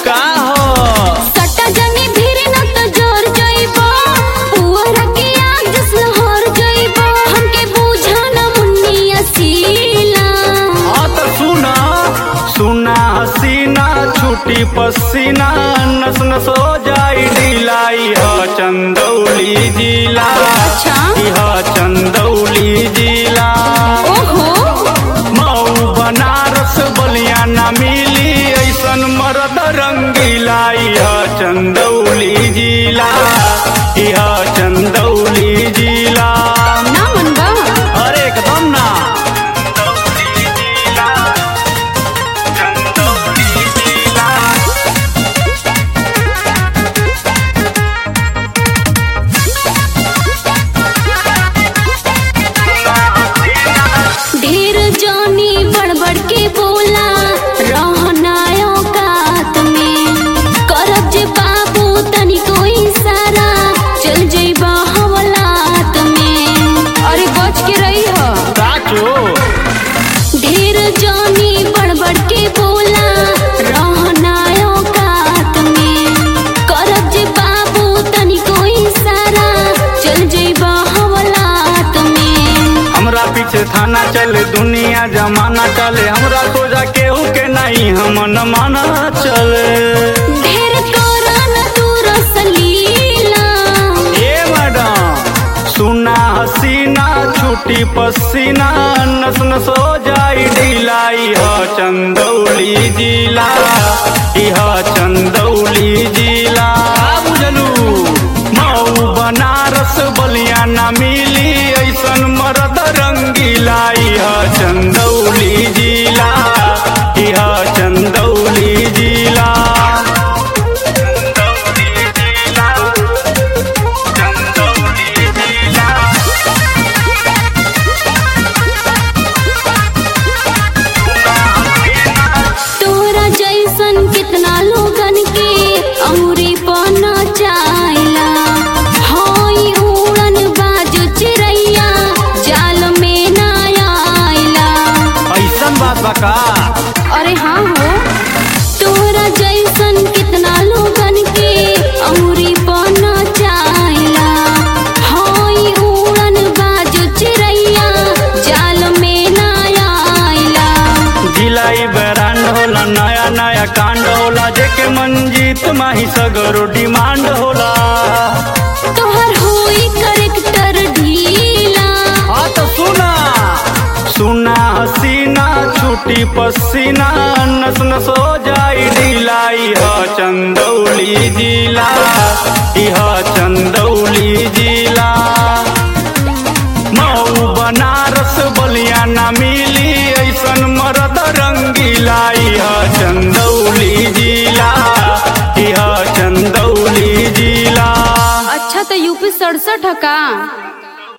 का हो सट्टा जनी भीड़ न तो जोर जइबो पुअरा के आग जस लहर जइबो हमके बुझा न मुन्नी असीला हाँ तो सुना सुना हसीना छूटी पसीना नस नस हो जाई ढिलाई ह चंदौली जिला अच्छा। यह चंदौली जिला ओहो मऊ बनारस बलिया ना मिली ऐसन मरद रंगीला यह चंदौली जिला यह चंदौली जिला ना मनबा अरे एकदम ना चंदौली जिला चंदौली जिला ढेर जानी बड़बड़ के बोला रहना औकात में करब जे बाबू तनी कोई इशारा चल जइबा हवलात में अरे बच के रही हो साचो ढेर जानी बड़बड़ के बोला रहना औकात में करब जे बाबू तनी कोई इशारा चल जइबा हवलात में हमरा पीछे थाना चले दुनिया जमाना चले हमरा सोजा केहू के नहीं हम न माना चले ढेर करन तू रसलीला ए मैडम सुना हसीना छूटी पसीना नस नस हो जाई ढिलाई ह चंदौली जिला यह चंदौली जिला बुझलू मऊ बनारस बलिया ना मिली ऐसन मरद रंगीला यह चंदौली जिला यह चंदौली जिला चंदौली जिला चंदौली जिला तोरा जैसन कितना लोगन के अमरी पना चाइला हई उड़न बाजू चिड़ैया जाल में ना आइला ऐसन बात बा का अरे हाँ हो तोरा जैसन कितना लोगन के अमरी पना चाइला हई उड़न बाजू चिड़ैया जाल में ना आइला जिलाई ब्रांड होला नया नया कांड होला जेके मंजीत माही सगरो डिमांड होला तोहर होई करेक्टर ढीला हाँ तो सुना सुना हसीना छूटी पसीना नस नस हो जाई ढिलाई ह चंदौली जिला यह चंदौली जिला मऊ बनारस बलिया ना मिली ऐसन मरद रंगीला यह चंदौली जिला यह चंदौली जिला अच्छा तो यूपी सड़सठ का